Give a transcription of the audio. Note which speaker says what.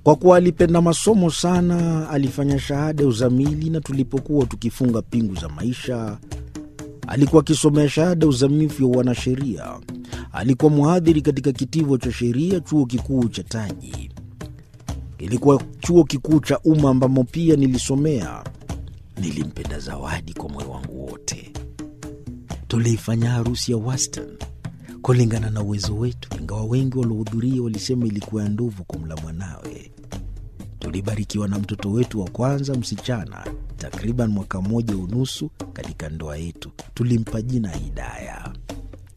Speaker 1: Kwa kuwa alipenda masomo sana, alifanya shahada ya uzamili, na tulipokuwa tukifunga pingu za maisha, alikuwa akisomea shahada ya uzamifu ya uanasheria. Alikuwa mhadhiri katika kitivo cha sheria chuo kikuu cha Taji. Kilikuwa chuo kikuu cha umma ambamo pia nilisomea. Nilimpenda Zawadi kwa moyo wangu wote. Tuliifanya harusi ya wastani kulingana na uwezo wetu, ingawa wengi waliohudhuria walisema ilikuwa ya ndovu kumla mwanawe. Tulibarikiwa na mtoto wetu wa kwanza msichana, takriban mwaka mmoja unusu katika ndoa yetu. Tulimpa jina Hidaya.